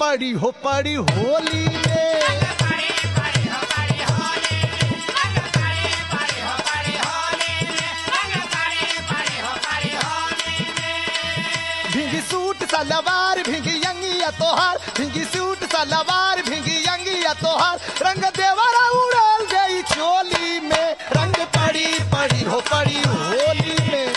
पड़ी हो पड़ी होली में भिंगी सूट सलवार भिंगी अंगिया तोहार भिंगी सूट सलवार भिंगी अंगिया तोहार रंग देवरा उड़ल गई चोली में रंग पड़ी पड़ी हो पड़ी होली में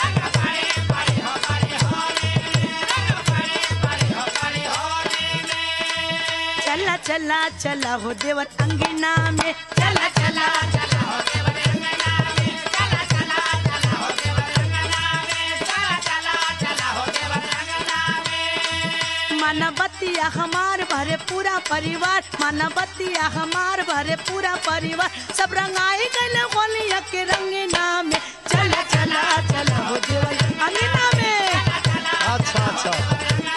चला चला चला हो देवर अंगना में चला चला चला हो देवर अंगना में चला चला चला हो देवर अंगना में चला चला चला हो देवर अंगना में मानवतिया हमार भरे पूरा परिवार मानवतिया हमार भरे पूरा परिवार सब रंगाई गल होलिया के रंगना में चला चला चला हो देवर अंगना में अच्छा अच्छा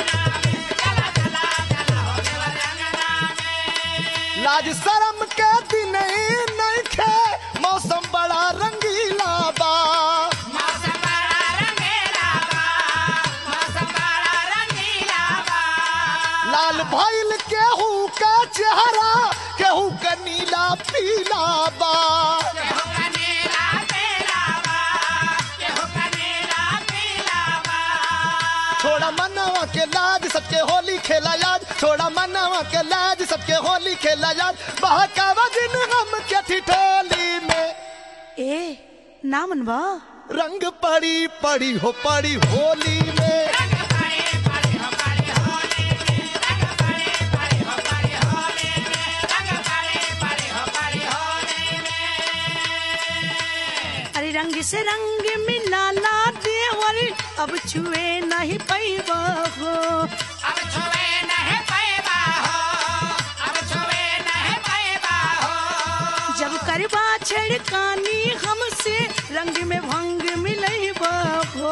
लाज शरम के दिन ही नहीं खे मौसम बड़ा रंगीला बा लाल भइल केहू का चेहरा केहू का नीला पीला बा छोड़ा मनावा के लाज सबके होली खेला याद छोड़ा मनावा के लाज सबके होली खेला याद बहकावा दिन हम के ठिठोली में ए नामन बा रंग पड़ी पड़ी हो पड़ी होली में अरे रंग से रंग मिला ला देवर अब छुए नहीं पैबा हो जब करबा छेड़कानी हमसे रंग में भंग मिलई हो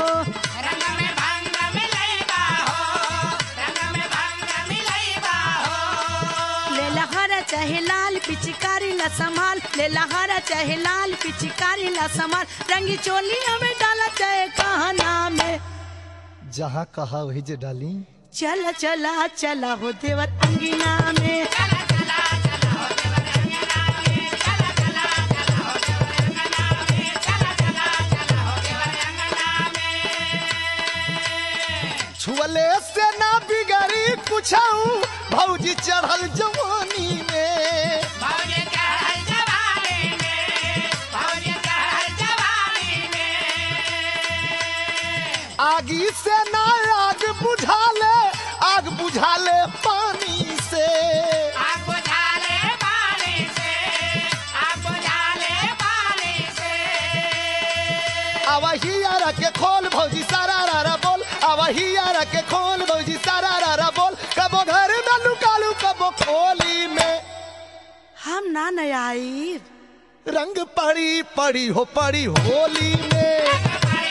ले लहरा चाहे लाल पिचकारी ला संभाल ले लहरा चाहे लाल पिचकारी ला संभाल रंगी चोली हमें डाला चाहे कहना में जहाँ कहा वही जे डाली चला चला चला हो देवर अंगिना में छुअले से ना बिगड़ी कुछऊ भौजी चढ़ल जवानी में आगी से ना आग बुझाले आग बुझाले पानी से आवही यारा के खोल भौजी सारा रारा बोल आवही यारा के खोल भौजी सारा रारा बोल कबो घर में लुकालू कबो खोली में हम ना नया आई रंग पड़ी पड़ी हो पड़ी होली में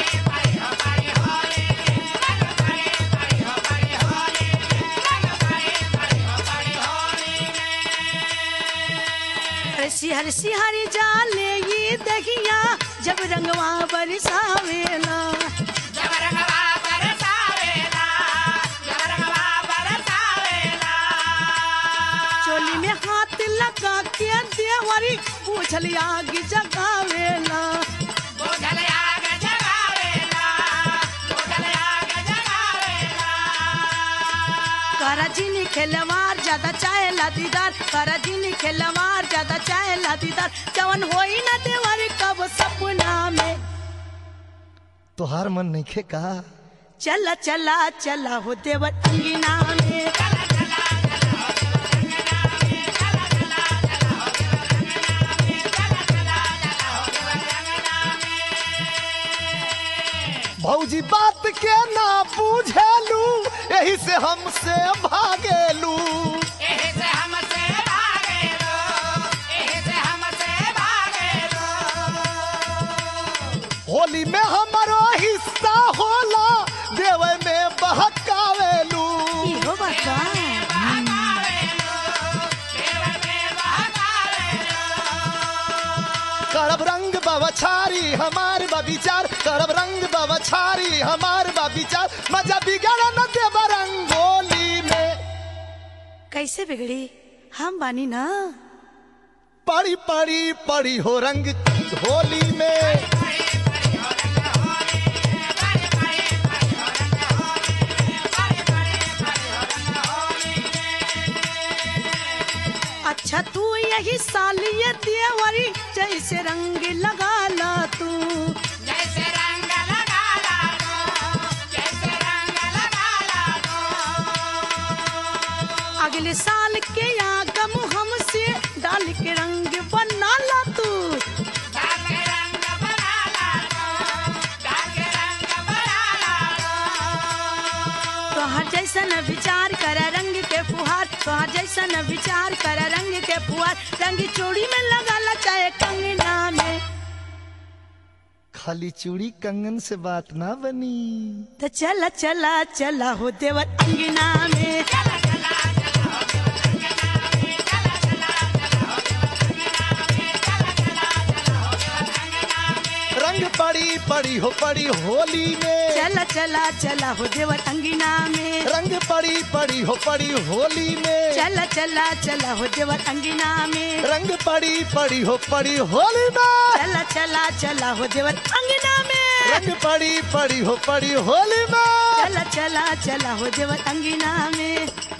अरे सिहर सिहर जाले ये दहिया जब रंगवा बरसावेला चोली में हाथ लगा के देवरी पूछल आग जगावेला करा जिनी खेलवार ज्यादा चाहे दीदार करा जिनी खेलवार ज्यादा चाहे दीदार जवन होई ना देवरी कब सपना में तोहार मन नहीं खे का चला चला चला हो देवर अंगिना में भौजी बात के ना पूछेलू यही से हमसे भागेलू होली में हमारो हिस्सा होला देवे में बहकावेलू इहो बता करब रंग बवछारी हमार बविचार करब रंग बवछारी हमार बविचार मजा बिगड़ न देव रंगोली में कैसे बिगड़ी हम बानी ना पड़ी पड़ी पड़ी हो रंग होली में अच्छा तू यही सालिय देवरी जैसे रंग लगा ला तू जैसे रंग लगा ला दो जैसे रंग लगा ला दो अगले साल के आगम हमसे डाल के रंग बना ला तू डाल के रंग बना ला दो डाल के रंग बना ला दो तोहर जैसन विचार कर रंग के फुहार तोहर जैसन विचार कर रंग के फुहार रंग चूड़ी में लगा ला चाहे कंगना में खाली चूड़ी कंगन से बात ना बनी तो चला चला चला हो देवर अंगना में चला चला चला हो देव रंगना में चला चला चला हो देव रंगना में चला चला चला हो देव रंगना में रंग पड़ी पड़ी हो पड़ी होली में चला चला चला हो देवर अंगना में रंग पड़ी पड़ी हो पड़ी होली में चला चला चला हो देवर अंगना में रंग पड़ी पड़ी हो पड़ी होली में चला चला चला हो देवर अंगना में रंग पड़ी पड़ी हो पड़ी होली में चला चला चला हो देवर अंगना में